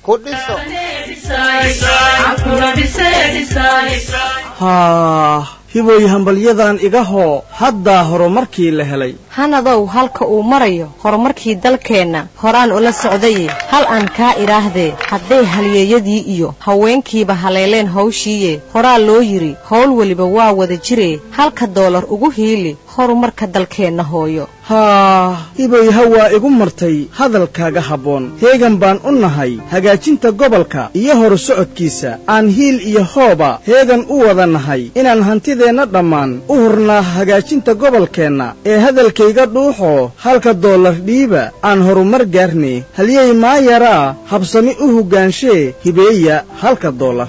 ku dhiso haa hiboy hambalyadan iga hoo haddaa horumarkii la helay hanadow halka uu marayo horumarkii dalkeenna horaan ula socdaye hal aan kaa idhaahdee hadday halyeeyadii iyo haweenkiiba haleeleen hawshiiye horaa loo yidhi howl weliba waa wada jiree halka doolar ugu hiili horumarka dalkeenna hooyo haa hiboy hawaa igu martay hadalkaaga habboon heegan baan u nahay hagaajinta gobolka iyo horu socodkiisa aan hiil iyo hooba heegan u wada nahay inaan hantideenna dhammaan u hurnaa hagaajinta gobolkeenna ee hadalkayga dhuuxoo halka doolar dhiiba aan horumar gaarne halyey maayaraa habsami u hoggaanshe hibeeya halka doolar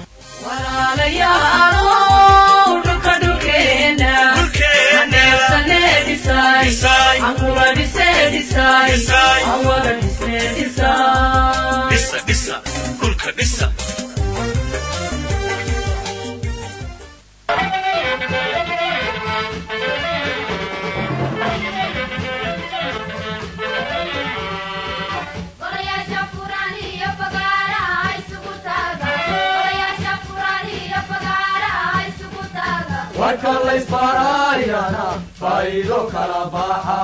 warka laysbaaraayana faa'iido kala baxa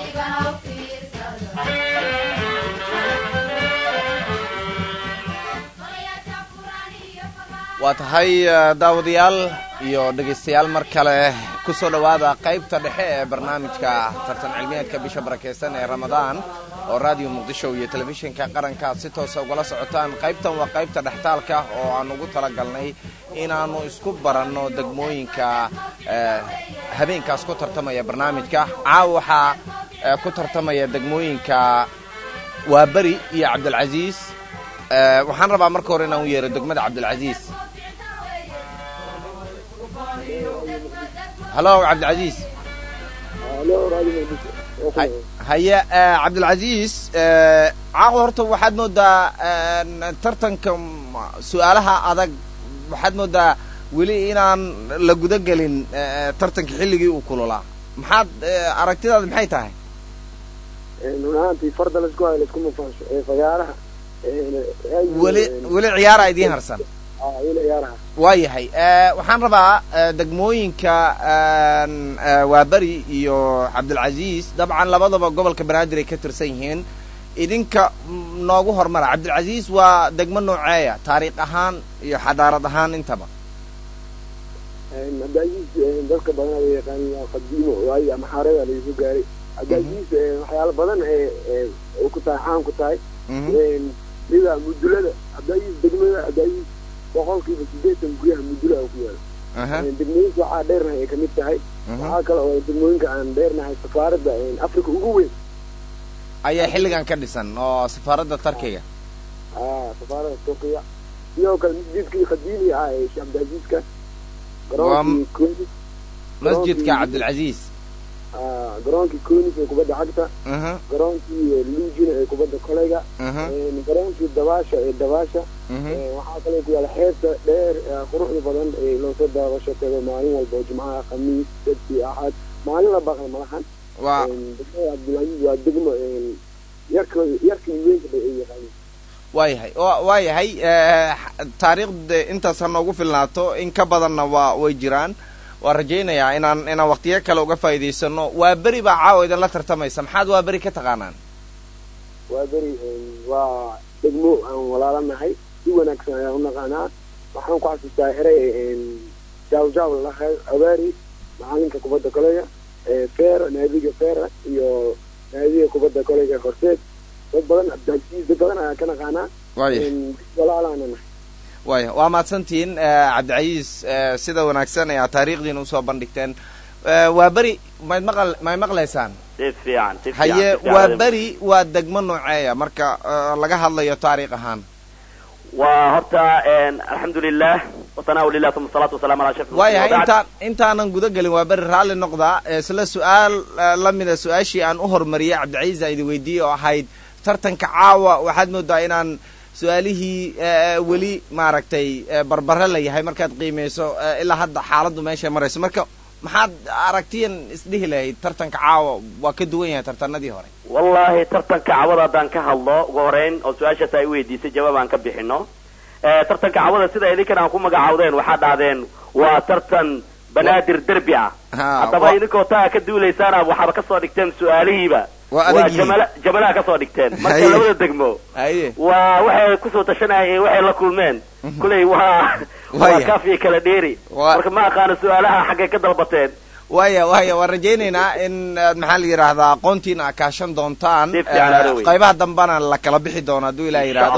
waa tahay daawadayaal iyo dhegaystayaal mar kale ku soo dhowaada qaybta dhexe ee barnaamijka tartan cilmiyeedka bisha barakaysan ee ramadaan oo raadiyo muqdisho iyo telefishinka qaranka aad si toosa ugala socotaan qaybtan waa qaybta dhextaalka oo aan ugu talagalnay inaannu isku baranno degmooyinka habeenkaas ku tartamaya barnaamijka caawa waxaa ku tartamaya degmooyinka waaberi iyo cabdilcasiis waxaan rabaa marka hore inaan u yeero degmada cabdilcasiis halo cabdilcasiis haye cabdilcasiis caawa horta waxaad moodaa tartanka su-aalaha adag waxaad moodaa weli inaan la guda gelin tartanka xilligii uu kululaa maxaad aragtidaada maxay tahay run ahaantii farda laisku hayo laisku mufaansho ee fagaaraha weli weli ciyaara idiin harsan weli ciyaaraha waa yahay waxaan rabaa degmooyinka waaberi iyo cabdilcasiis dabcan labadaba gobolka banaadir ay ka tirsan yihiin idinka noogu hormara cabdilcasiis waa degmo nooceeya taariikh ahaan iyo xadaarad ahaan intaba cabdilcasiis dadka badan la yaqaanin waa qadiimo waayo ama xaarada laisu gaaray cabdilcasiis waxyaalo badan ee ku tahay caan ku tahay sida mudulada cabdilcasiis degmada cabdilcasiis boqolkiiba sideetan guryaha mudula ku yaala degmooyinka waxaa dheernahay ay kamid tahay waxaa kale oo degmooyinka aan dheernahay safaaradda africa ugu weyn ayaa xilligan ka dhisan oo safaaradda tarkiga safaaradda turkiga sidoo kale masjidkii qadiimi ah ee sheekh cabdilcasiiska garoonkii conis masjidka cabdilcasiis garoonkii conis ee kubadda cagta garoonkii lugina ee kubadda koleyga garoonkii dabaasha ee dabaasha waxaa kaloo ku yaala xeebta dheer quruxda badan ee loosoo daabasho tago maalin walba oo jimcaha khamiis sabti axad maalin la baqal malahan degmada cabdilcasiis waa degmo yarka yarka iyo weynka bay ay yaqaaniin waayahay waa yahay taariikhda intaas ha noogu filnaato in ka badanna waa way jiraan waa rajaynayaa inaan inaan waktiyo kale uga faa'iidaysano waa beri baa caawa idinla tartamaysa maxaad waa beri ka taqaanaan waa beri waa degmo aan walaalanahay si wanaagsan ayaan unaqaanaa waxaan ku xasuustaa erey jaaw jaaw lalahay abaari macalinka kubadda koleyga feera naadiga feera iyo naadiga kubadda koleyga horseed dad badan cabdilcasiis dad badan ayaa ka naqaanaa walaalaana nahay waaya waa mahadsantihiin cabdicasiis sida wanaagsan ayaa taariikhdiina usoo bandhigteen waa beri mayd maqal may maqlaysaan si fiican si fiican haye waa beri waa degmo nooceeya marka laga hadlayo taariikh ahaan waa horta alxamdulilah wasanaa lilah uma salaatu wasalaam ala shaf waayahay intaan intaanan guda gelin waa beri raalli noqdaa isla su-aal lamida su-aashii aan u horumariyey cabdicasiis a idin weydiiyey oo ahayd tartanka caawa waxaad moodaa inaan su-aalihii weli maaragtay barbare la yahay markaad qiimeyso ilaa hadda xaaladdu meeshay marayso marka maxaad aragtiyan isdhihi lahayd tartanka caawa waa ka duwan yahay tartanadii hore wallahi tartanka cawada haddaan ka hadlo ugu horeyn oo su-aashaas ay weydiisay jawaab aan ka bixino tartanka cawada sida idinkan aan ku magacaawdeen waxaa dhahdeen waa tartan banaadir derbi ah haddaba idinkoo taa ka duulaysaana waxaaba kasoo dhigteen su-aalihiiba waa jamala jamalaha kasoo dhigteen marka labada degmo waa waxay kusoo tashanayeen waxay la kulmeen kuley waa waa kafiya kala dheeri marka ma aqaano su-aalaha xaggay ka dalbateen waya waya waan rajaynaynaa in maxaa la yidhaahdaa aqoontiina a kaashan doontaan qaybaha dambana la kala bixi doono hadduu ilah yidhaahdo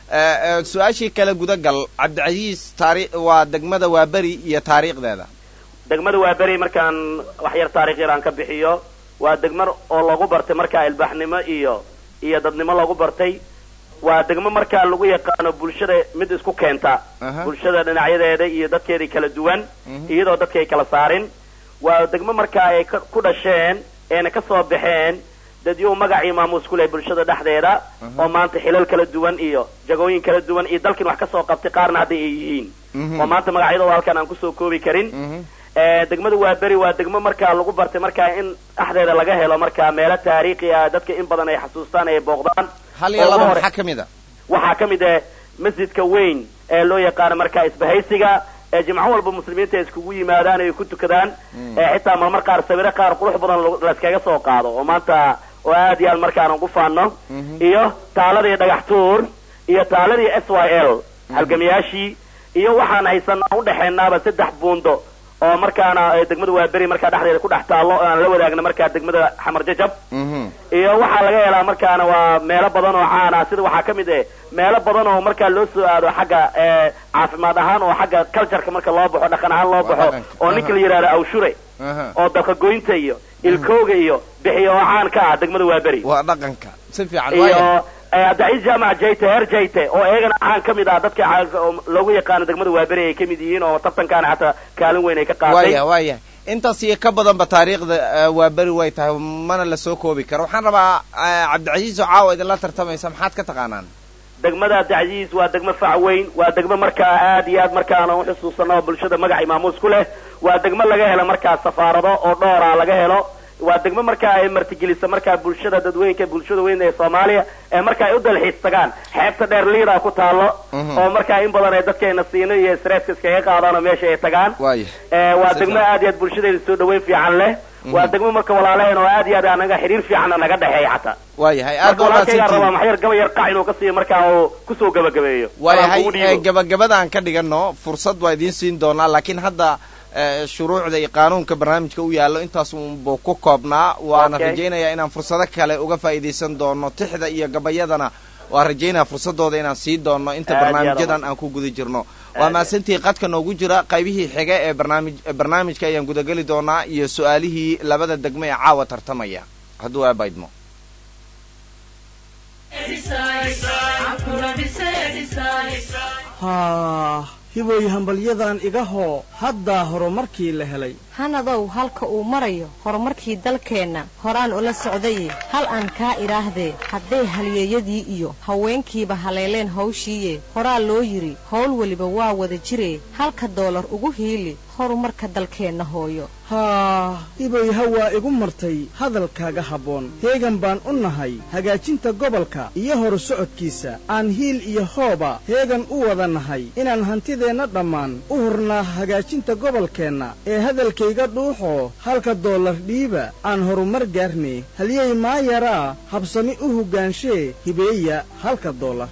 su-aashii kale gudagal cabdicasiis taari waa degmada waaberi iyo taariikhdeeda degmada waaberi markaan wax yar taarikh yar aan ka bixiyo waa degmo oo lagu bartay markaa ilbaaxnimo iyo iyo dadnimo lagu bartay waa degmo markaa lagu yaqaano bulshada mid isku keenta bulshada dhinacyadeeda iyo dadkeedii kala duwan iyadoo dadka ay kala saarin waa degmo markaa ay ku dhasheen eena ka soo baxeen dadyuu magacii maamuus ku leh bulshada dhexdeeda oo maanta xilal kala duwan iyo jagooyin kala duwan iyo dalkin wax kasoo qabtay qaarna hadday ay yihiin oo maanta magacyadooda halkan aan kusoo koobi karin degmada waaberi waa degmo markaa lagu bartay markaa in dhexdeeda laga helo markaa meelo taariikhi ah dadka in badan ay xasuustaan ay booqdaan hal iyo laba maxaa kamid a waxaa ka mid ah masjidka weyn ee loo yaqaano markaa isbahaysiga ee jimco walba muslimiinta ay iskugu yimaadaan ay ku tukadaan xitaa marmar qaar sawiro qaar qurux badan layskaga soo qaado oo maanta oo aad iyo aad markaan ugu faano iyo taaladii dhagax tuur iyo taaladii s y l halgamayaashii iyo waxaan haysanaa udhexeenaaba saddex buundo oo markaana degmada waaberi markaa dhexdeeda ku dhex taallo o aan la wadaagna markaa degmada xamar jajab iyo waxaa laga helaa markaana waa meelo badan oo caan ah sida waxaa ka mid eh meelo badan oo markaa loo soo aado xagga caafimaad ahaan oo xagga cultureka marka loo baxo dhaqan ahaan loo baxo oo ninka la yidhahdo awshure oo dalkagoynta iyo ilkooga iyo bixiyo oo caan ka ah degmada waaberi waa dhaqanka si fiican iyo abdicaiis jaamac jayte heer jayte oo iyagana caan ka mid ah dadka loogu yaqaano degmada waaberi ay kamid yihiin oo tartankaana xataa kaalin weyn ay ka qaatay waya waya intaas iyo ka badanba taariikhda waaberi way tahay mana la soo koobi karo waxaan rabaa cabdicasiis oo caawa idinla tartamaysa maxaad ka taqaanaan degmada abdicasiis waa degmo fac weyn waa degmo markaa aad iyo aad markaana uxusuusano bulshada magaci maamuus ku leh waa degmo laga helo markaa safaarado oo dhoora laga helo waa degmo markaa ay martigelisa markaa bulshada dadweynka bulshada weyn ee soomaaliya ee marka ay u dalxiis tagaan xeebta dheer liida ku taalo oo markaa in badan ay dadkeena siino iyo stresska iskaga qaadaan oo meesha ay tagaan waa degmo aad iyo aad bulshadeeda soo dhaweyn fiican leh waa degmo marka walaalaheen oo aad iyo aad anaga xiriir fiican naga dhexeeya xataa waayahay marka walaalkaygaa rabaa maxyar gaba yar qac inuu ka siiyo markaa uu kusoo gabagabeeyo waayahay gabagabadaan ka dhigano fursad waa idiin siin doonaa laakiin hadda shuruucda iyo qaanuunka barnaamijka u yaallo intaas unbuu ku koobnaa waana rajaynayaa inaan fursado kale uga faa'iidaysan doono tixda iyo gabayadana waan rajaynaya fursadooda inaan sii doono inta barnaamijyadan aan ku guda jirno waa mahadsantii qadka noogu jira qaybihii xige ee barnaamij barnaamijka ayaan gudageli doonaa iyo su-aalihii labada degmo ee caawa tartamaya hadduu aabaydmo haa hibooy hambalyadan iga hoo haddaa horumarkii la helay hanadow halka uu marayo horumarkii dalkeenna horaan ula socdaye hal aan kaa idhaahdee hadday halyeeyadii iyo haweenkiiba haleeleen hawshiiye horaa loo yidhi howl weliba waa wada jiree halka doolar ugu hiili horumarka dalkeenna hooyo haa hibooy hawaa igu martay hadalkaaga habboon heegan baan u nahay hagaajinta gobolka iyo horu socodkiisa aan hiil iyo hooba heegan u wada nahay inaan hantideenna dhammaan u hurnaa hagaajinta gobolkeenna ee hadalkayga dhuuxoo halka doolar dhiiba aan horumar gaarnay halyey maayaraa habsami u hoggaanshe hibeeya halka doolar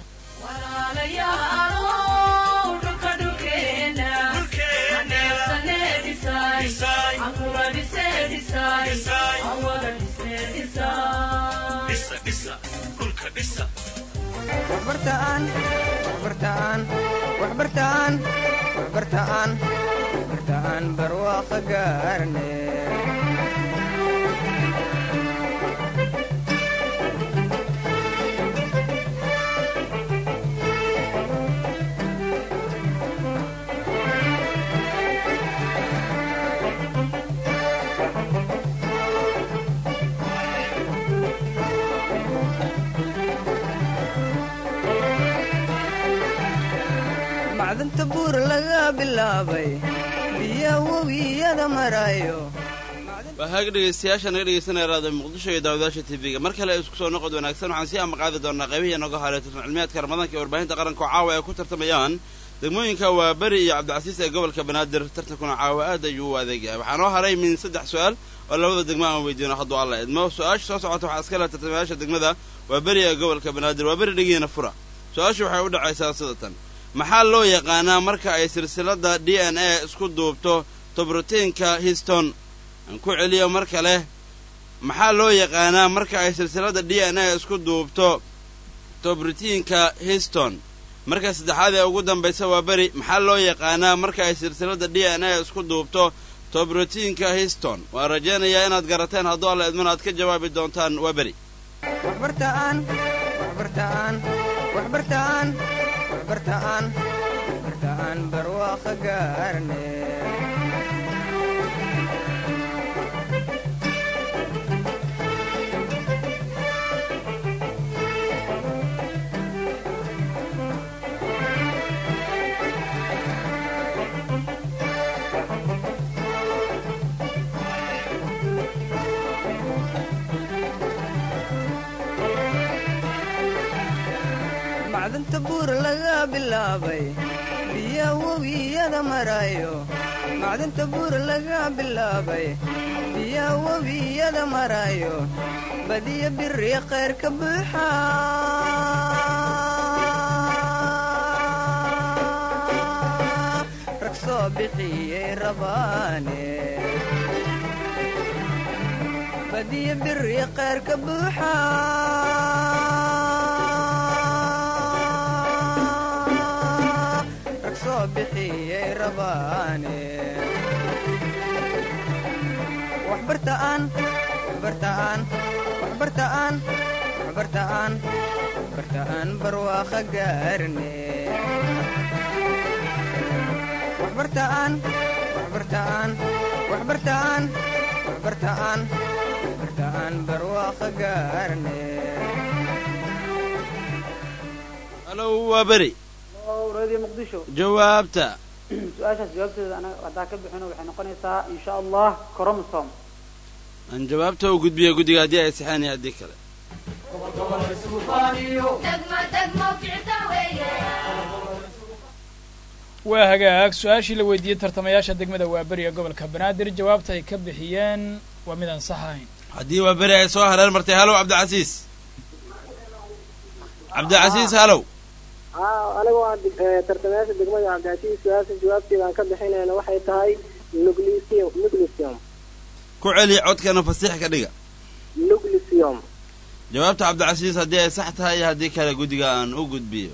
waxbartaan barwaaqa gaarne macdanta buur laga bilaabay biya webiyada marayo waa haag dhegaystayaasha naga dhegaysanaya raada muqdisho iyo daawadaasha tv-ga mar kale isku soo noqod wanaagsan waxaan sii amaqaadi doonaa qaybihii nooga haray tartan cilmiyaadka ramadaanka ee warbaahinta qaranka oo caawa ay ku tartamayaan degmooyinka waa beri iyo cabdicasiis ee gobolka banaadir tartankuna caawa aad ayuu u adeegyahay waxaa noo haray min saddex su-aal oo labada degmo aan weydiino hadduu alla idmo su-aasha soo socota waxaa iska leh tartamayaasha degmada waa beri ee gobolka banaadir waa beri dhegiina fura su-aashu waxay u dhacaysaa sidatan maxaa loo yaqaanaa marka ay silsilada d n a isku duubto tobrotiinka histon aan ku celiyo mar kale maxaa loo yaqaanaa marka ay silsilada d n a isku duubto tobrotiinka histon marka saddexaad ee ugu dambaysa waa beri maxaa loo yaqaanaa marka ay silsilada d n a isku duubto tobrotiinka histon waan rajaynayaa inaad garateen hadduu alla idman aad ka jawaabi doontaan waa beri waxbartaan waxbartaan waxbartaan waxbartaan waxbartaan barwaaqo gaarne macdanta buur laga bilaabay biya webiyada marayo macdanta buur laga bilaabay biya webiyada marayo badiya biri khayr ka buuxa rag soo bixiyey rabaane badiya biri khayr ka buuxa rag soo bixiyey rabaane waxbartaan waxbartaan waxbartaan waxbartaan waxbartaan barwaaqo gaarne waxbartaan waxbartaan waxbartaan waxbartaan waxbartaan barwaaqo gaarne halow waa beri radio muqdisho jawaabta su-aashaas jawaabteeda anaga haddaan ka bixino waxay noqonaysaa insha allah cromsom aan jawaabta u gudbiya guddiga haddii ay saxeen iyo haddii kale waa hagaag su-aashii la weydiiyey tartamayaasha degmada waaberiga gobolka banaadir jawaabta ay ka bixiyeen waa midaan sax ahayn haddii waa beri ay soo hareer martay halow cabdicasiis cabdicasiis halow aniga waa tartamayaasha degmada cabdicasiis su-aasha jawaabteeda aan ka bixinayna waxay tahay nuglisium nuglisium ku celi codkana fasiix ka dhiga nuglisium jawaabta cabdicasiis haddii ay sax tahay iyo haddii kale guddiga aan u gudbiyo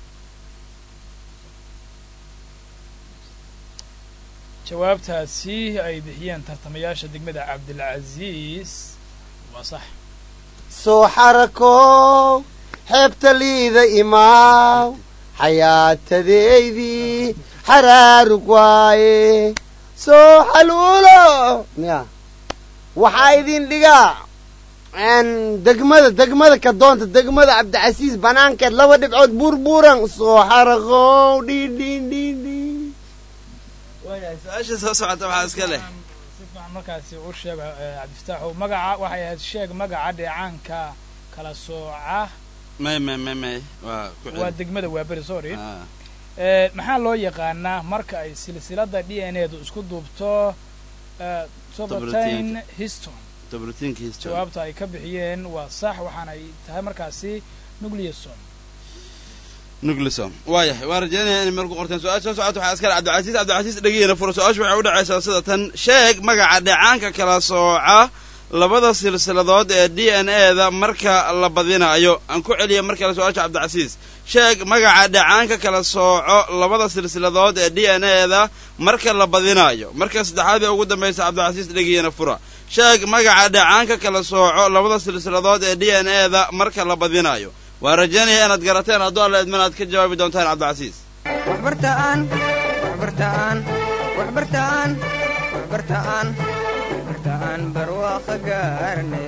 jawaabtaasi ay bixiyeen tartamayaasha degmada cabdilcasiis waa sax soo xarakow xeebta liida imaaw xayaatadeydii xaraarug waaye soo xaluulo ya waxaa idin dhigaa degmada degmada ka doonta degmada cabdicasiis banaankeed laba dhibcood buurbuuran soo xarakow dhidhidhidhi su-aasha soo socota waxaa iska leh si fiican markaasi u sheega cabdifataaxu magaca waxay ahayd sheeg magaca dheecaanka kala sooca may may may may waa ku waa celi degmada waaberi sorry Ah. Eh, maxaa loo yaqaanaa marka ay silsilada d n a du isku duubto eh, sobotain histon tobrotiinka history jawaabta ay ka bixiyeen waa sax waxaana ay tahay markaasi nucleason nuclesom waayahay waan rajaynaya inay meel ku qorteen su-aasha soo socota waxaa iskale cabdicasiis cabdicasiis dhegeyna furo su-aashu waxay u dhacaysaa sida tan sheeg magaca dheecaanka kala sooca labada silsiladood ee d n a da marka la badinaayo aan ku celiya mar kale su-aasha cabdicasiis sheeg magaca dheecaanka kala sooco labada silsiladood ee d n a da marka la badinaayo marka saddexaad ee ugu dambaysa cabdicasiis dhegeyna fura sheeg magaca dheecaanka kala sooco labada silsiladood ee d n a da marka la badinaayo waan rajaynaya inaad garateen hadduu alla idman aad ka jawaabi doontaan cabdicasiis waxbartaan waxbartaan waxbartaan waxbartaan waxbartaan barwaaqo gaarne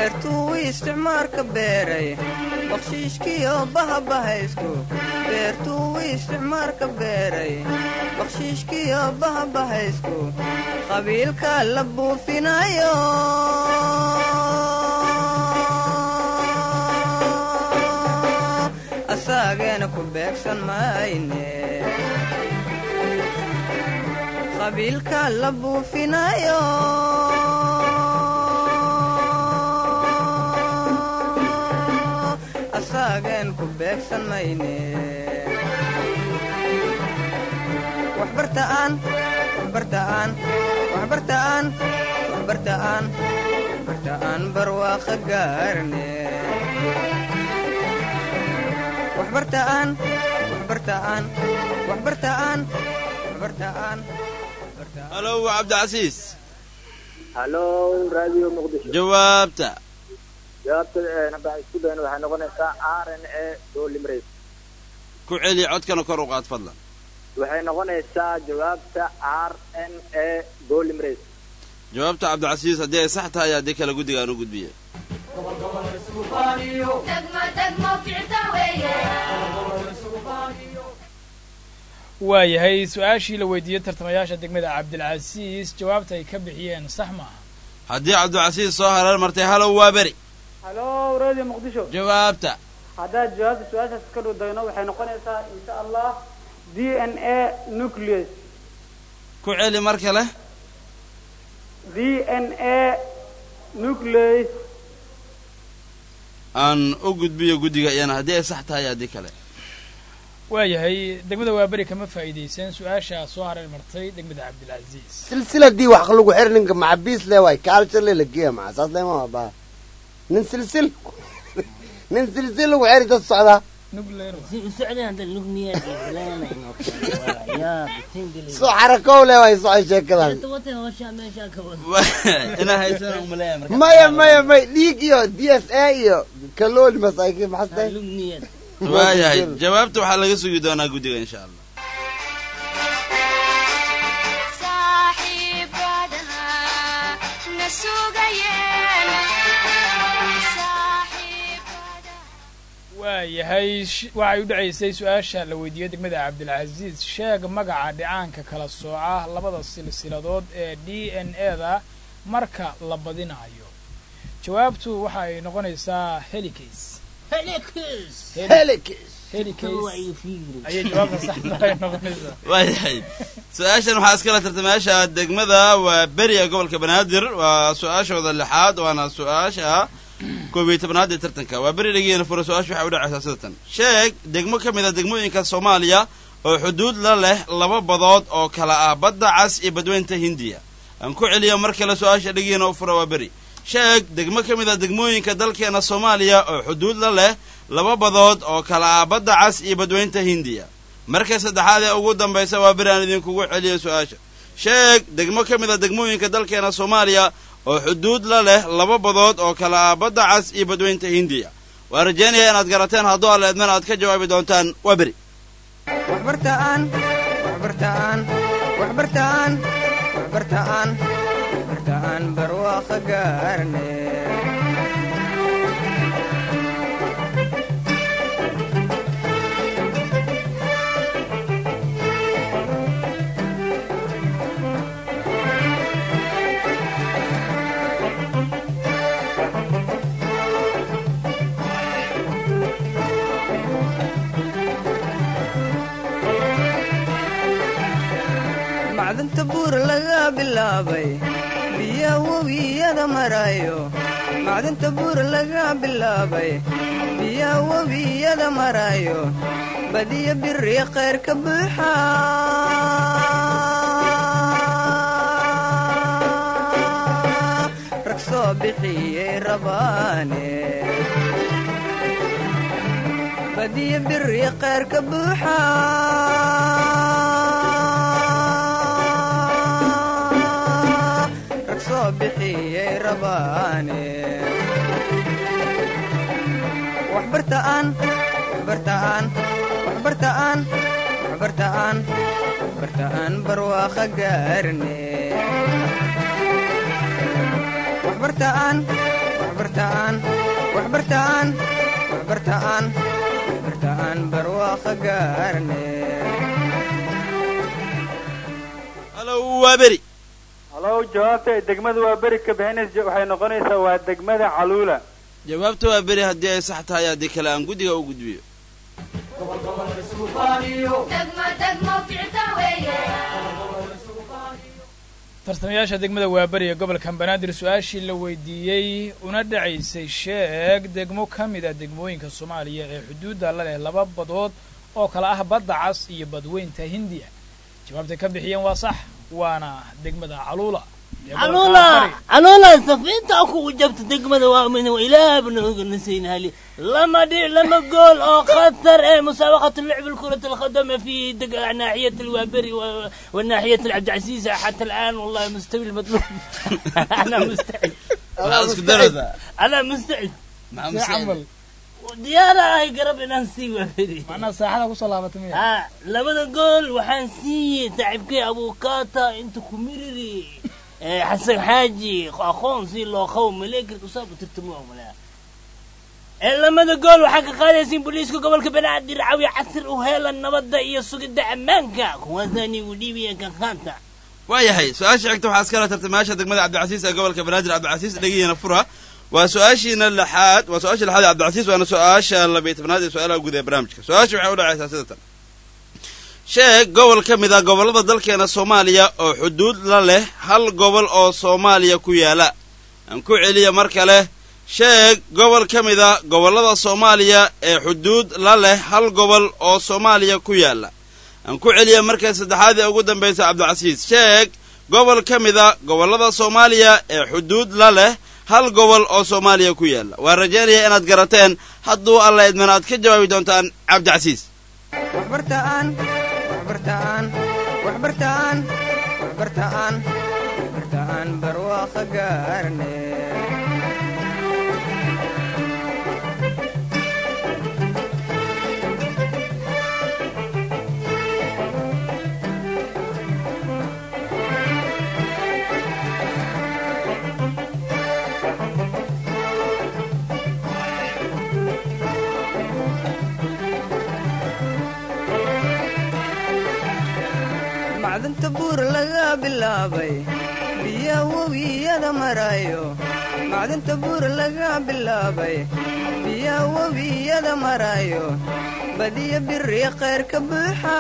beertuu isticmaarka beeray bakshiishkiyo bahabahaysku beertuu isticmaarka beeray bakshiishkiyo bahabahaysku qabiilka la buufinayo asaageena ku beegsan mayne qabiilka la buufinayo asaagen ku beegsan mayne waxbartaan waxbartaan waxbartaan waxbartaan waxbartaan barwaaqa gaarne waxbartaan waxbartaan waxbartaan waxbartaan halow cabdicasiis halo radio muqdisho jawaabta jawaabta hadda isku dayna waxay noqonaysaa r n a doolimrays ku celi codkana kor u qaad fadlan waxay noqonaysaa jawaabta r n a doolimrays jawaabta cabdicasiis haddii ay sax tahay haddii kale guddiga aan u gudbiye waayahay su-aashii la weydiiyey tartamayaasha degmada cabdilcasiis jawaabta ay ka bixiyeen sax maaha haddii cabdicasiis soo hareer martay halow waa beri halo radio muqdisho jawaabta haddaad jawaabta su-aashaas ka dhow dayno waxay noqonaysaa insha allah d n a nucleus ku celi mar kale d n a nucleus aan u gudbiyo guddiga iyana haddii ay sax tahay haddii kale waayahay degmada waaberi kama faa'iidaysan su-aashaa soo hareer martay degmada cabdilcasiis silsiladii wax lagu xir ninka macabiis le waay kaalsha le lageeya maca saas lema baa nin silsil nin silsil lagu xiri dad socdaa soo xarakow le waay socay sheekadan inaa haysana umaleeya marka maya maya may dhiig iyo d s a iyo kalooli masaakiin maxaste waayahay jawaabta waxaa laga sugi doonaa guddiga insha allah waayahay waxay u dhacaysay su-aasha la weydiiyey degmada cabdilcasiis sheeg magaca dhicaanka kala sooca labada silsiladood ee d n a da marka la badinayo jawaabtu waxa ay noqonaysaa helicas ayay jawaabta saxda ay noqonaysaa waayahay su-aashan waxaa iskala tartamayaasha degmada waa beri ee gobolka banaadir waa su-aashooda lixaad waana su-aasha koob iyo tobnaad ee tartanka waa beri dhageena fura su-aasha waxay u dhacaysaa sida tan sheeg degmo ka mid a degmooyinka soomaaliya oo xuduud la leh laba badood oo kala ah badda cas iyo badweynta hindiya aan ku celiyo mar kale su-aasha dhageena u fura waa beri sheeg degmo ka mid a degmooyinka dalkeena soomaaliya oo xuduud la leh laba badood oo kala ah badda cas iyo badweynta hindiya marka saddexaad ee ugu dambaysa waa beri aan idinkugu celiyo su-aasha sheeg degmo ka mid a degmooyinka dalkeena soomaaliya oo xuduud la leh laba badood oo kala ah badda cas iyo badweynta hindiya waa rajaynaya inaad garateen hadduu alla idmana aad ka jawaabi doontaan waa beri waxbartaan waxbartaan waxbartaan waxbartaan waxbartaan barwaaqa gaarne macdanta buur laga bilaabay biya webiyada marayo macdanta buur laga bilaabay biya webiyada marayo badiyo biri khayr ka buuxa rag soo bixiyey rabaane badiyo biri khayr ka buuxa rag soo bixiyey rabaane waxbartaan waxbartaan waxbartaan waxbartaan waxbartaan barwaaqa gaarne waxbartaan waxbartaan waxbartaan waxbartaan waxbartaan waxbartaan barwaaqo gaarne halow waa beri halow jawaabta ay degmada waa beri ka bixinaysa waxay noqonaysaa waa degmada caluula jawaabta waa beri haddii ay sax tahay haddii kale aan guddiga u gudbiyo tartamayaasha degmada waaberi ee gobolka banaadir su-aashii la weydiiyey una dhacaysay sheeg degmo ka mid a degmooyinka soomaaliya ee xuduudda la leh laba badood oo kala ah badda cas iyo badweynta hindiya jawaabtay ka bixiyeen waa sax waana degmada caluula caluula caluula safiinta kugu jabta degmada waa min ilaah bna oganasayna hali lama dhic lama gool oo khatar ee musaabaqة لعب الكرة القدم في دق- ناحية الوابري و- والناحية العبدالعزيز حتى الآن والله مستوي المطلوب أنا مستعد Waxaad isku daraysaa. أنا مستعد Maxaa mustacid? diyaara ay garab inaan sii waafiri macnaha saaxada kusoo laabatay miya ha labada gool waxaan siiyey saaxiibkay abukaata inta ku miriri ee xasan xaaji aqoon si loo qawo maleekarka usaabu tirtamo malaa ee lamada gool waxaa ka qaadaysiin booliiska gobolka banaadir cawi casir u heelan nabadda iyo sugidda ammaanka kuwaasaan igu dhiibaya kan qaanta waayahay su-aasha xigta waxaa iskala tartamayaasha degmada cabdicasiis ee gobolka banaadir cabdicasiis dhegiyana fura waa su-aashiina lixaad waa su-aasha lixaad ee cabdicasiis waana su-aasha labiyo tobnaad ee su-aalaha guud ee barnaamijka su-aasha waxay u dhacaysaa sida tan sheeg gobol ka mid ah gobollada dalkeena soomaaliya oo xuduud la leh hal gobol oo soomaaliya ku yaala aan ku celiya mar kale sheeg gobol ka mid a gobollada soomaaliya ee xuduud la leh hal gobol oo soomaaliya ku yaala aan ku celiya markay saddexaad ee ugu dambaysa cabdicasiis sheeg gobol ka mid a gobollada soomaaliya ee xuduud la leh hal gobol oo soomaaliya ku yaala waan rajaynaya inaad garateen hadduu alla idmana aad ka jawaabi doontaan cabdicasiis waxbartaan waxbartaan waxbartaan waxbartaan waxbartaan barwaaqo gaarne macdanta buur laga bilaabay biya webiyada marayo macdanta buur laga bilaabay biya webiyada marayo badiya biri khayr ka buuxa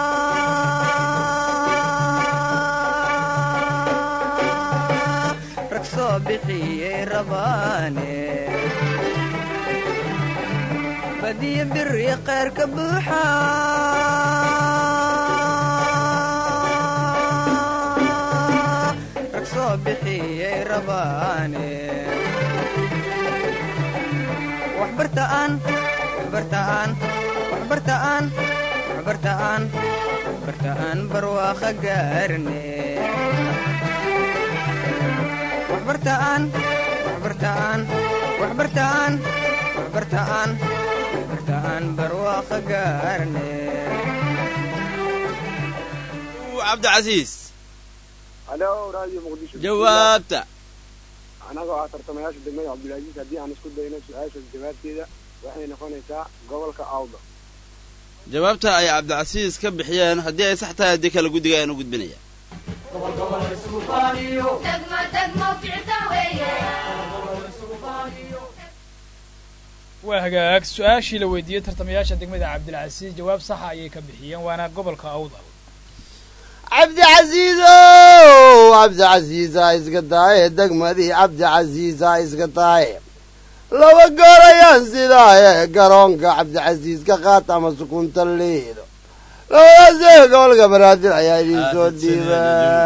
rag soo bixiyey rabaane badiya biri khayr ka buuxa rag soo bixiyey rabaane waxbartaan waxbartaan waxbartaan waxbartaan waxbartaan barwaaqo gaarne waxbartaan waxbartaan waxbartaan waxbartaan waxbartaan barwaaqo gaarne cabdicasiis halo radio muqdisho jawaabta anagoo ah tartamayaasha degmada cabdilcasiis haddii aan isku dayno su-aashaas jawaabteeda waxay noqonaysaa gobolka awda jawaabta ay cabdicasiis ka bixiyeen haddii ay sax tahay haddii kale guddiga ayaan u gudbinaya waa hagaag su-aashii la weydiiyey tartamayaasha degmada cabdilcasiis jawaab saxa ayay ka bixiyeen waana gobolka awdal cabdicasiisow cabdicasiisa iska tahay degmadii cabdicasiisa iska tahay laba goor ayaan sidaaye garoonka cabdicasiis ka qaata ama sukunta liido labadaasee gobolka banaadir ayaa idin soo dhiiba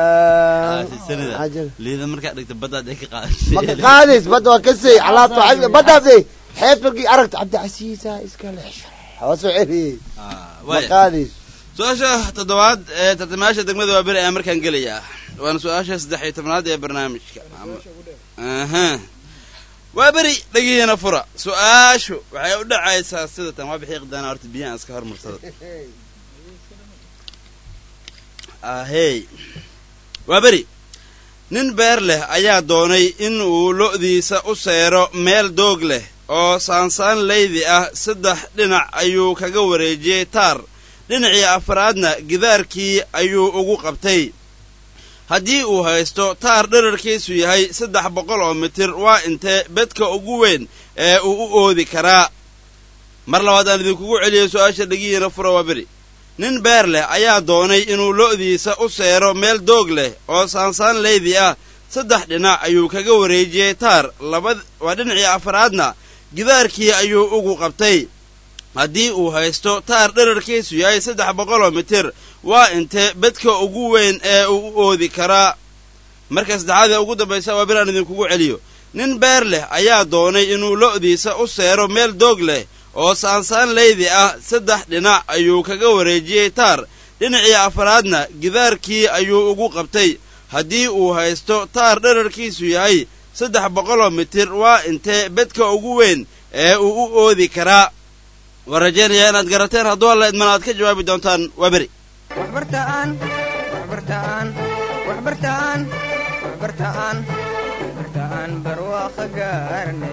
liida markaa dhigta baddaad ay ka maka qaadays badda waa ka sey alaabta baddaasay xeebta markii aragta cabdicasiisa iska leexsha waa soo celiyey ma qaadays su-aasha toddobaad ee tartamayaasha degmada waa beri ayaa markaan gelayaa waana su-aasha saddex iyo tobnaad ee barnaamijka aha waa beri dhegihiina fura su-aashu waxay u dhacaysaa sida tan waa bixii qdaana horta biyahan iska hormarsada ahey waa beri nin beer leh ayaa doonay in uu lo'diisa u seero meel doog leh oo saansaan leydi ah saddex dhinac ayuu kaga wareejiyey taar dhinacii afraadna gidaarkii ayuu ugu qabtay haddii uu haysto taar dherarkiisu yahay saddex boqol oo mitir waa intee bedka ugu weyn ee uu u oodi karaa mar labaad aan idinkugu celiyey su'aasha dhegihiina fura waa beri nin beer leh ayaa doonay inuu lo'diisa u seero meel doog leh oo saansaan leydi ah saddex dhinac ayuu kaga wareejiyey taar laba waa dhinacii afraadna gidaarkii ayuu ugu qabtay haddii uu haysto taar dherarkiisu yahay saddex boqoloo mitir waa intee bedka ugu weyn ee uu u oodi karaa marka saddexaad ee ugu dambaysa waa bir aan idinkugu celiyo nin beer leh ayaa doonay inuu lo'diisa u seero meel doog leh oo saansaan leydi ah saddex dhinac ayuu kaga wareejiyey taar dhinacii afraadna gidaarkii ayuu ugu qabtay haddii uu haysto taar dherarkiisu yahay saddex boqoloo mitir waa intee bedka ugu weyn ee uu u oodi karaa waan rajaynayaa inaad garateen hadduu alla idman aad ka jawaabi doontaan waa beri waxbartaan waxbartaan waxbartaan waxbartaan waxbartaan barwaaqo gaarne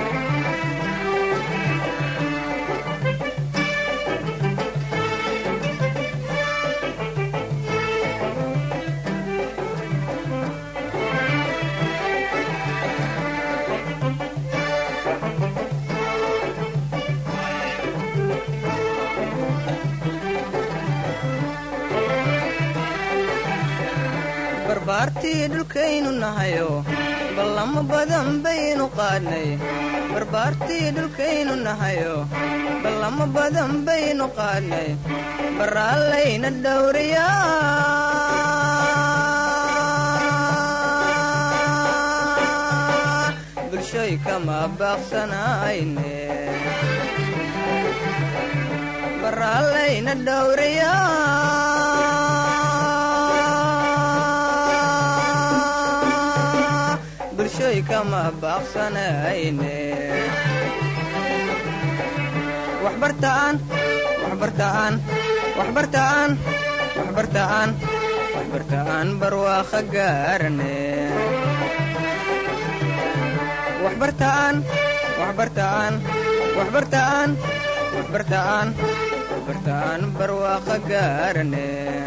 barbaartii dhulkaynu nahayo ballamo badan baynu qaadnay barbaartii dhulkaynu nahayo ballamo badan baynu qaadnay baraallayna dhowriyaa bulshoy kama baaqsanayne baraallayna dhowriyaa bulshoy kama baaqsanayne waxbartaan waxbartaan waxbartaan waxbartaan waxbartaan barwaaqo gaarne waxbartaan waxbartaan waxbartaan waxbartaan waxbartaan barwaaqo gaarne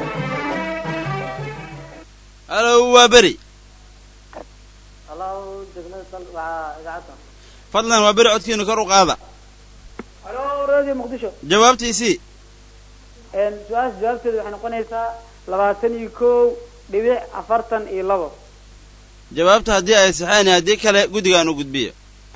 halow waa beri halow degmada sal waa idaacadda fadlan waa beri codkiina kor u qaada halow radio muqdisho jawaabtiisii su-aasha jawaabteeda waxay noqonaysaa labaatan iyo kow dhibic afartan iyo labo jawaabta haddii ay saxeen iyo haddii kale guddigaan u gudbiya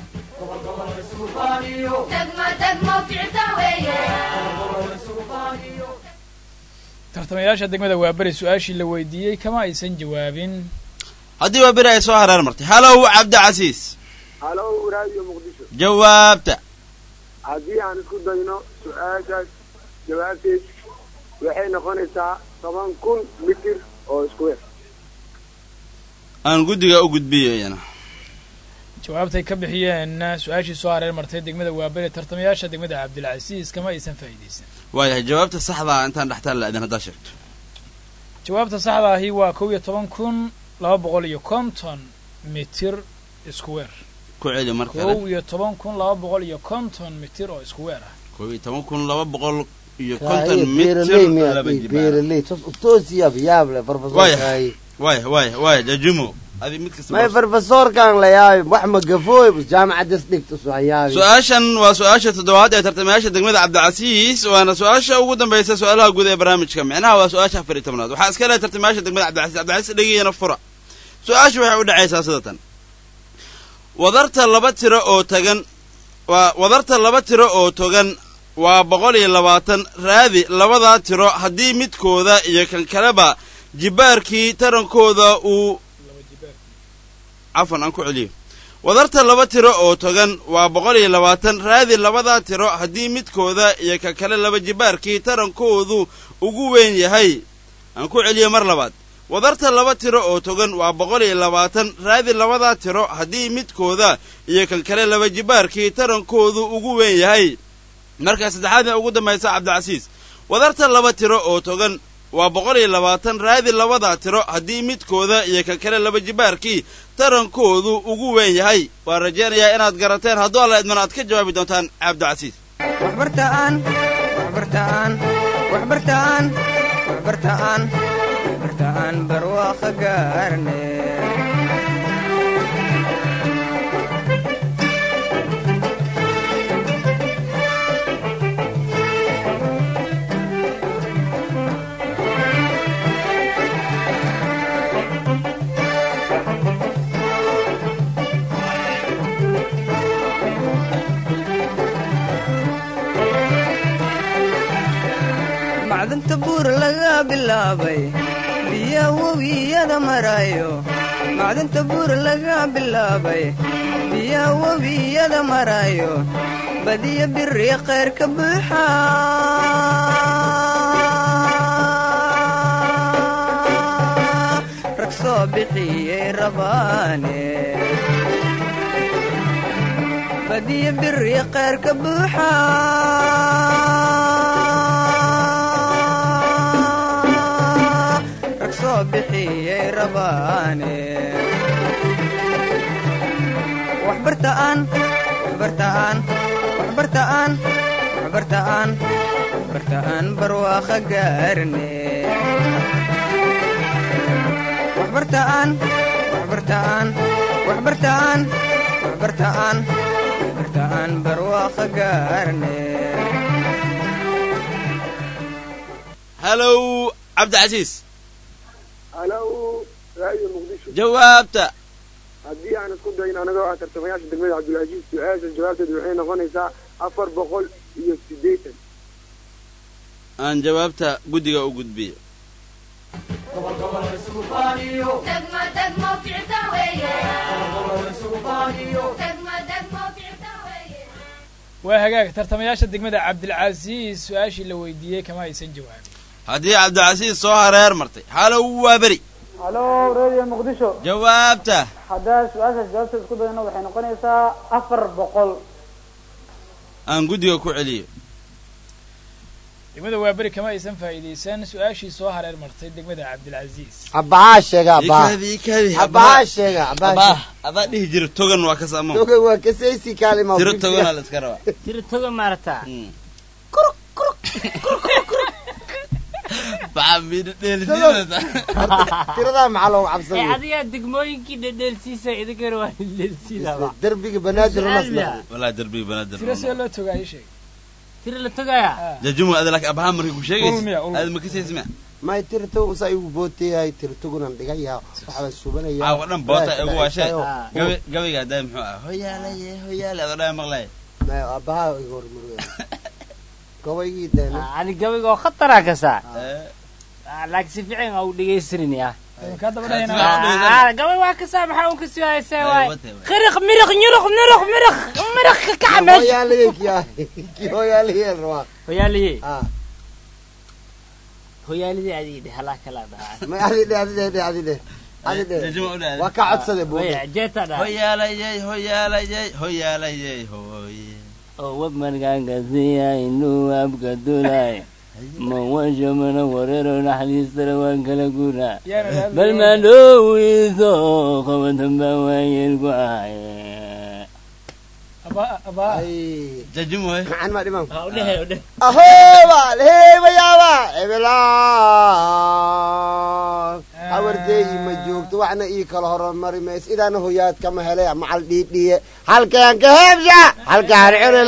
tartamayaasha degmada waa beri su-aashii la weydiiyey kama aysan jawaabin haddii waa beri ay soo hareer martay halow cabdicasiis halow radio muqdisho jawaabta haddii aan isku dayno su-aashaas jawaabteed waxay noqonaysaa toban kun mitir oo isku weer aan guddiga u gudbiyo iyana jawaabtay ka bixiyeen su-aashii soo hareer martay degmada waa beri tartamayaasha degmada cabdilcasiis kama aysan faa'iidaysan waayahay jawaabta saxdaa intaan dhextaan la-adin haddaa sheegto jawaabta saxda ahi waa kow iyo toban kun laba boqol iyo konton mitir isku weer ku celi mar kale kow iyo toban kun laba boqol iyo konton mitir oo isku weer ah kow iyo toban kun laba boqol iyo konton mitir beeraley laba miyaa jibaar beeraley toosiya yaable waaya farfasoorkaay waaya waaya waaya jajumo adi mid kasta may farfasoorkaan la yaabi wax ma gafooy bus jaamacadas dhigta soo yaabi su-aashan waa su-aasha toddobaad ee tartamayaasha degmada cabdicasiis waana su-aasha ugu dambaysa su-aalaha guud ee barnaamijka micnaha waa su-aasha afar iyo tobnaad waxaa iska leh tartamayaasha degmada cabdicasiis cabdicasiis dhegiyana fura su-aashu waxay u dhacaysaa sidatan wadarta laba tiro oo tagan waa wadarta laba tiro oo togan waa boqol iyo labaatan raadi labadaa tiro haddii midkooda iyo kan kaleba jibbaarkii tarankooda uu cafan aan ku celiyo wadarta laba tiro oo togan waa boqol iyo labaatan raadi labadaa tiro haddii midkooda iyo ka kale laba jibbaarkii tarankoodu ugu weyn yahay aan ku celiyo mar labaad wadarta laba tiro oo togan waa boqol iyo labaatan raadi labadaa tiro haddii midkooda iyo kan kale laba jibbaarkii tarankoodu ugu weyn yahay markaa saddexaad ee ugu dambaysa cabdicasiis wadarta laba tiro oo togan waa boqol iyo labaatan raadi labada tiro haddii midkooda iyo ka kale laba jibaarkii tarankoodu ugu weyn yahay waan rajaynayaa inaad garateen hadduu alla idman aad ka jawaabi doontaan cabdicasiis waxbartaan waxbartaan waxbartaan waxbartaan waxbartaan barwaaqo gaarne macdanta buur laga bilaabay biya webiyada marayo macdanta buur laga bilaabay biya webiyada marayo badiya biri khayr ka buuxa rag soo bixiyey rabaane badiya biri khayr ka buuxa rag soo bixiyey rabaane waxbartaan waxbartaan waxbartaan waxbartaan waxbartaan barwaaqo gaarne waxbartaan waxbartaan waxbartaan waxbartaan waxbartaan barwaaqo gaarne halow cabdicasiis halow raadio muqdisho jawaabta haddii aan isku dayin anagoo ah tartamayaasha degmada cabdilcaziiz su-aasha jawaabteedu waxay noqonaysaa afar boqol iyo siddeetan aan jawaabta guddiga u gudbiyo waa hagaag tartamayaasha degmada cabdilcasiis su-aashii la weydiiyey kama aysan jawaabin haddii cabdicasiis soo hareer martay halow waa beri halo radio muqdisho jawaabta haddaa su-aashaas jawaabteeda isku dayno waxay noqonaysaa afar boqol aan guddiga ku celiyo degmada waaberi kama aysan faa'iidaysan su-aashii soo hareer martay degmada cabdilcasiis abbahaa sheega abbaha Ikadi, ikadi, abbahaa sheega abbaha abaa adaa dhihi jira togan waa ka saamo toga waa kasaysi kaalima tiro toganaa la iska rabaa tiro toga maarata tiradaa maxaa loogu ee cabsanaya adigaa degmooyinkii dhedheelsiisa idinkana waa dhedheelsiinaba derbiga banaadir Su'aal unas miyaa? walaa derbiga banaadir tiro see loo togaa ii sheeg tiro la togaaya jajumu ada laakiin abaha markay ku sheegaysa Ulmiya, ulmiya. aad ma kasaysa ma may tirto usaa igu booteyahay tirtogunan dhigaya waxbaan subanaya caawa dhan boota igu waashee Ah. gabi gabiga haddaa muxuu ah hoyaalaye hoyaale adoo dhaa maqlaya may abbahaa iga hormurwe gobaygii deena ani gabiga oo khatara kasaa laakiin si fiican aa u dhegaysanin ya kaa daba dhahayna Ah, gabay waa kasaa maxaa un kasii haysaa waay wate, waay. qiriq miriq nyuruq nuruq miriq miriq ka kaca meesha hooyaalaye kiyaa kii hooyaalaye rabaa hoyaaliye ah hoyaalidii adii dheh halaa kala dhahaa may adi dhe adi dhe dhe adi dhe adi dhe Jajumu u dhahay. waa ka codsade booda waya jeeta dhaha hoyaalayey hoyaalayey hoyaalayey hooye oo wabmarkaangasiya inuu abka dulay mawasho mana wareero naxariistana waan kala guraa yaana bal madhowiso qabatamba waayeel ku ahaye abaa abaa ay jajumu he maxaan maa dhiman ha udhehe udheh ahoba heebayaaba ebelaan hawardeeyi ma joogto waxna ii kala horumari mays idaana hoyaad kama hele macal dhiidhiye halkeen ka heebsha halkaan cuni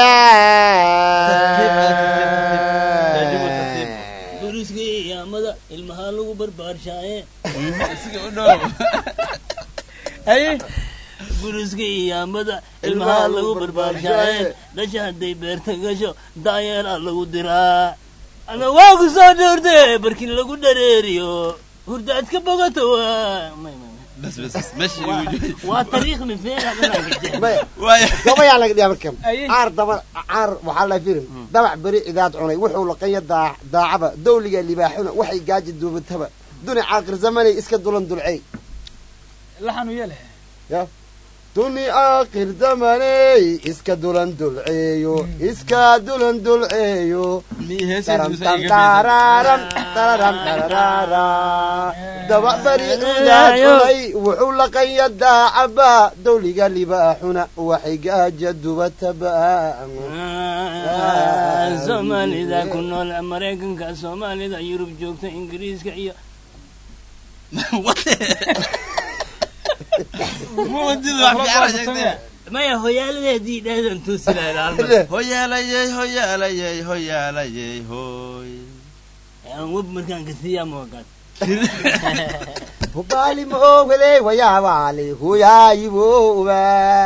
laaye buriskii iyaamada ilmahaa lagu barbaarshaye isiga u dhow haye buriskii iyaamada ilmahaa lagu barbaarshaye dhasha hadday beerta gasho daayeelaa lagu diraa ama waa ku soo dhowrte barkin lagu dhareeriyo hurdaad ka bogato waa may- may- may. bas bas bas meesha igu jooji waa tariikh mifeena Maya, waaya gabayaa laga dhiyaa markan Aye. caar daba caar waxaa la firin dabac beri cidaad cunay wuxuu laqanya daa- daacaba dawliga libaaxuna waxay gaaji duubataba duni caaqir zamanay iska dulan dulcey laxanu yeele ya duni aakhir zamaney iska dulan dulceeyo iska dulan dulceeyo taramtamtaararam tararam tararara daba bari cidaadunay wuxuu laqanya daacaba dawliga libaaxuna waxay gaaja dubataba soomaalida ku nool maraykanka soomaalida yurub joogta ingiriiska iyo maya hoyaaladeedii dhaadan hoyaalayey hoyaalayey hoyaalayey hoy web markaan kasiiyaa moogaad hubaali maogale wayaabali huyaayiboba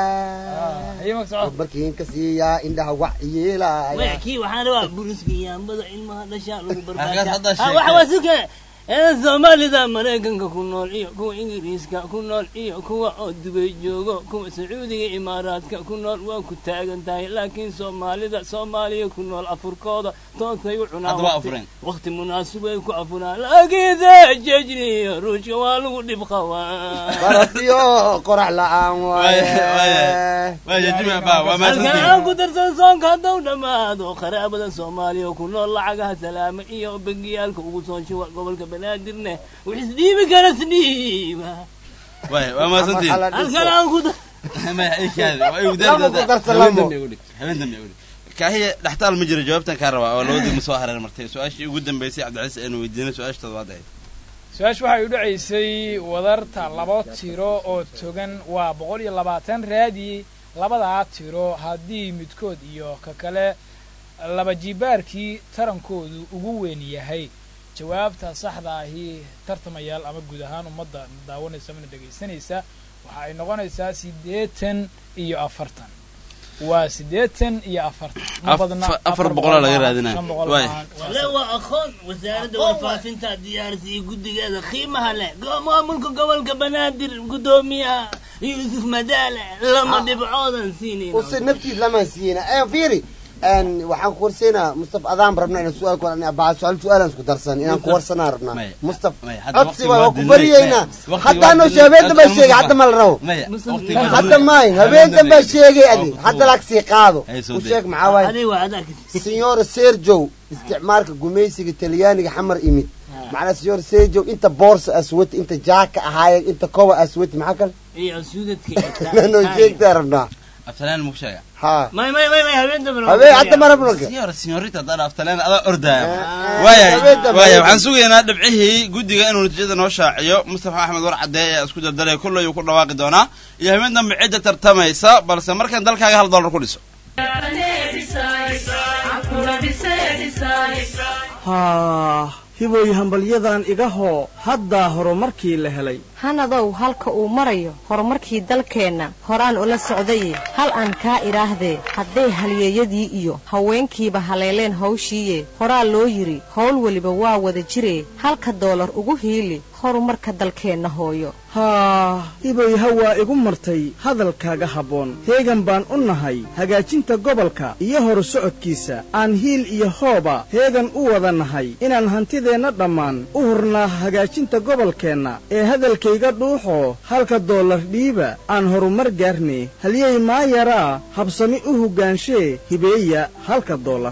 markiin ka siiyaa indhaha wax yeelaya maya kii waxaan rabaa buriska yaambada ilmaha dhashaa lagu Halkaad hadda barbaashaa sheegtay. waxa waa suke ee soomaalida maraykanka ku nool iyo kuwa ingiriiska ku nool iyo kuwa oo dubay joogo kuwa sacuudiga imaaraadka ku nool waa ku taagan tahay laakiin soomaalida soomaaliya ku nool afurkooda toosay u cunaan Hadda waa waqti- afureen. waqti munaasibay ku afuraan laakiinse jejniyo ruushka waa lagu dhib qabaa barafiyo qorax la-aan waaye halkan aan ku darsan soonka haddau dhammaado qaraabada soomaaliya ku nool lacagaha salaame iyo bangiyaalka ugu soo shuba gobolka banaadirne wax isdhiibi kara isdhiiba waay waa mahadsantihiin halkan aan ku dar kaahiya dhextaal ma jiro jawaabtan kaa rabaa oo labadii ma soo hareer martay su-aashii ugu dambeysay cabdicasiis aynu weydiinay su-aasha toddobaad ahayd su-aasha waxay u dhacaysay wadarta laba tiro oo togan waa boqol iyo labaatan raadi labadaa tiro haddii midkood iyo ka kale laba jibaarkii tarankoodu ugu weyn yahay jawaabta saxda ahi tartamayaal ama guud ahaan ummadda daawanaysa mana dhegaysanaysa waxa ay noqonaysaa siddeetan iyo afartan waa siddeetan iyo afartan ma badna Afar- afar boqolaa laga raadinaya. shan boqol Waay. maahan. Waa le waa aqoon wasaaradda warfaafinta diyaarisay iyo guddigeeda qiimaha leh go- maamulka gobolka banaadir guddoomiyaha yuusuf madaale lama dhibcoodan siinayn usi naftiis lama siina ee fiiri een waxaan ku warsaynaa mustaf adaan rabnaa inaan su-aal ku baa su-aal su-aalaan isku darsan inaan ku warsanaa rabnaa mustaf hadda codsi waqti waa waa waa ku dilay. baryaynaa Waqti haddaa waa noo dilay. habeen dambaa Codsi sheegay ma hadda ma la rabo Maya, waqti waa hadda dilay. maayn habeen dambaa sheegay adi hadda laag sii qaado Hay soo u day. sheeg maxaa waaye Adiga waa adaa signora serjow isticmaalka gumaysiga talyaaniga xamar imid macnaa signora serjow inta boorsa aswati inta jaaka ahaayeen inta koba aswati maxaa kale iyo suudadka noo sheegtaa rabnaa aftalaan muku sheega haa may may may may habeen dambe habeen hadda ma rabno Signora, signorita haddaan aftalaan adaa ordaya waayahay waayahay waxaan sugaynaa dhibcihii guddiga inuu natiijada noo shaaciyo mustafa axmed war cadee ayaa isku dardalaya kullay uu ku dhawaaqi doonaa iyo habeen dambe cidda tartamaysa balse markan dalkaaga hal dollar ku dhiso haa hibooy hambalyadan iga hoo haddaa horumarkii la helay hanadow halka uu marayo horumarkii dalkeenna horaan ula socdaye hal aan kaa idhaahdee hadday halyeeyadii iyo haweenkiiba haleeleen hawshiiye horaa loo yidhi howl weliba waa wada jiree halka doolar ugu hiili horumarka dalkeenna hooyo haa hibooy hawaa igu martay hadalkaaga habboon heegan baan u nahay hagaajinta gobolka iyo horu socodkiisa aan hiil iyo hooba heegan u wada nahay inaan hantideenna dhammaan u hurnaa hagaajinta gobolkeenna ee hadalkayga dhuuxoo halka doolar dhiiba aan horumar gaarne halyey maa yaraa habsami u hoggaanshe hibeeya halka doolar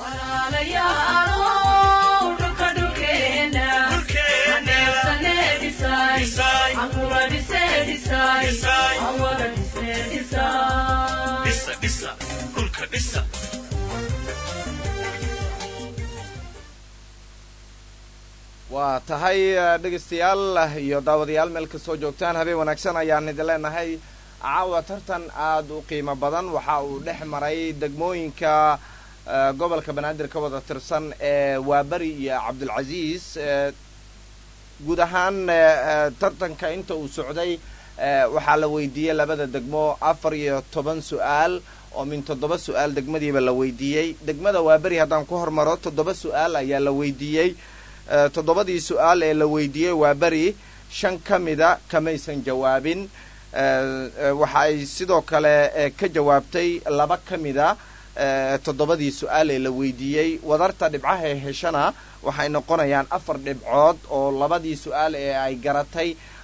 waa tahay eh, dhegaystayaal iyo daawadayaal meel kastoo joogtaan habeen wanaagsan ayaan idin leenahay caawa tartan aada u qiimo badan waxa uu dhex maray degmooyinka eh, gobolka banaadir ka wada tirsan ee waaberi iyo cabdulcasiis eh, guud ahaan eh, eh, tartanka inta uu socday eh, waxaa la weydiiyey labada degmo afar iyo toban su-aal oo min toddoba su-aal degmadiiba la weydiiyey degmada waaberi haddaan ku hormaro toddoba su-aal ayaa la weydiiyey Eh, toddobadii su-aal ee la weydiiyey waa beri shan ka mida kamaysan jawaabin Eh, eh, waxa ay sidoo kale eh, ka jawaabtay laba ka mida eh, toddobadii su-aal ee la weydiiyey wadarta dhibcaha ee heshana waxay noqonayaan afar dhibcood oo labadii su-aal ee ay garatay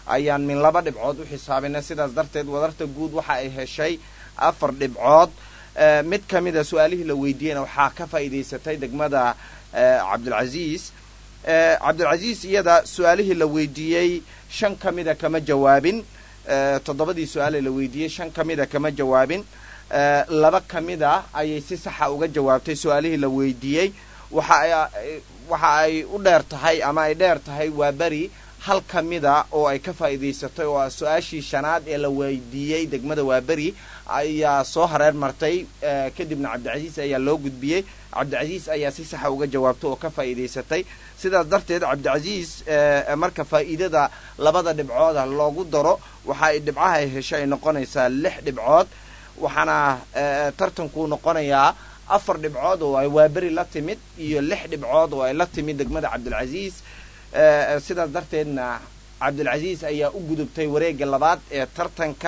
ayaan min laba dhibcood u xisaabinay sidaas darteed wadarta guud waxa ay heshay afar dhibcood mid ka mid a su-aalihii la weydiiyeyna waxaa ka faa'iidaysatay degmada cabdilcasiis cabdilcasiis iyada su-aalihii la weydiiyey shan ka mida kama jawaabin toddobadii su-aale la weydiiyey shan ka mida kama jawaabin laba ka mida ayay si saxa uga jawaabtay su-aalihii la weydiiyey waxa waxa ay u dheer tahay ama ay dheer tahay waa beri hal ka mida oo ay ka faa'iidaysatay oo ah su-aashii shanaad ee la weydiiyey degmada waaberi ayaa soo hareer martay kadibna cabdicasiis ayaa loo gudbiyey cabdicasiis ayaa si saxa uga jawaabtay oo ka faa'iidaysatay sidaas darteed cabdicasiis marka faa'iidada labada dhibcooda loogu daro waxa ay dhibcaha ay hesho ay noqonaysaa lix dhibcood waxaana tartankuu noqonayaa afar dhibcood oo ay waaberi la timid iyo lix dhibcood oo ay la timid degmada cabdilcasiis sidaas darteedna cabdilcasiis ayaa u gudubtay wareegga labaad ee tartanka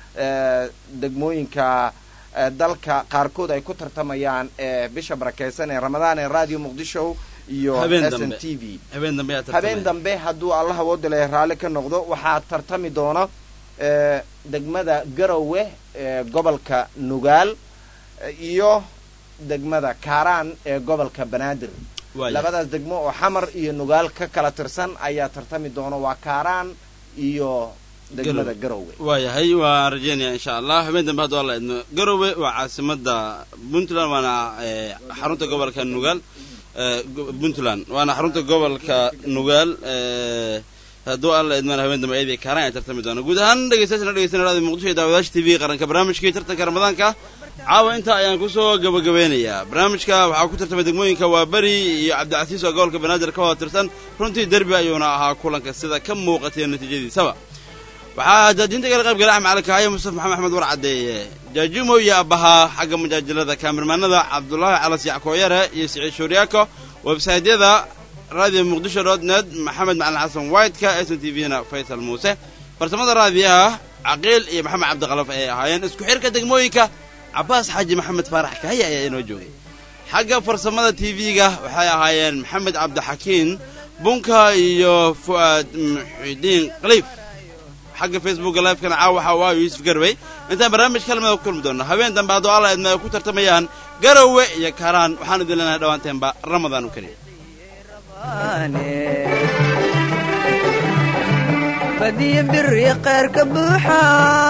degmooyinka dalka qaarkood ay ku tartamayaan ee bisha barakeysan ee ramadaan ee radio muqdisho iyo s n t v habeen dambe hadduu allah awoodale raalli ka noqdo waxaa tartami doona degmada garowe ee gobolka nugaal iyo degmada kaaraan ee gobolka banaadir labadaas degmo oo xamar iyo nugaal ka kala tirsan ayaa tartami doona waa kaaraan iyo degmada garowe waayahay waan rajeynaya insha allah habeen dambe haddu alla idmo garowe waa caasimada puntland waana xarunta gobolka nugaal puntland waana xarunta gobolka nugaal hadduu alla idmaan habeen dambe ayadii kaaraan ay tartami doona guud ahaan dhegeystayaashana dhegeysanaya radio muqdisho iyo daawadaasha t v qaranka barnaamijkii tartanka ramadaanka caawa intaa ayaan kusoo gabagabeynayaa barnaamijka waxaa ku tartamay degmooyinka waa beri iyo cabdicasiis oo gobolka banaadir ka wada tirsan runtii derbi ayuuna ahaa kulanka sida ka muuqatay natiijadiisaba waxaa daadiinta kala qayb galay axmed cali kaayo mustafa maxamed axmed war caddeeye jaajumo iyo abbahaa xagga mujaajilada kaamirmaanada cabdulaahi calas yackooyare iyo siciid shuuryaako websaytyada radio muqdisho dot net maxamed macalin xasan whiteka s n t v na faysal muuse farsamada raadiyaha caqiil iyo maxamed cabdiqalaf ayay ahaayeen isku xirka degmooyinka cabaas xaaji maxamed faarax kahaye ayaa inoo joogay xagga farsamada t v-ga waxay ahaayeen maxamed cabdixakiin bunka iyo fu'aad muxidiin khaliif xagga facebooka livekana caawa waxa waa yuusuf garwey intaan barnaamij kalamida ku kulmi doonno habeen dambe hadduu alla idma ay ku tartamayaan garowe iyo kaaraan waxaan idin leenahay dhowaanteenba ramadaan u kariim badiyo biri qeyrka buuxa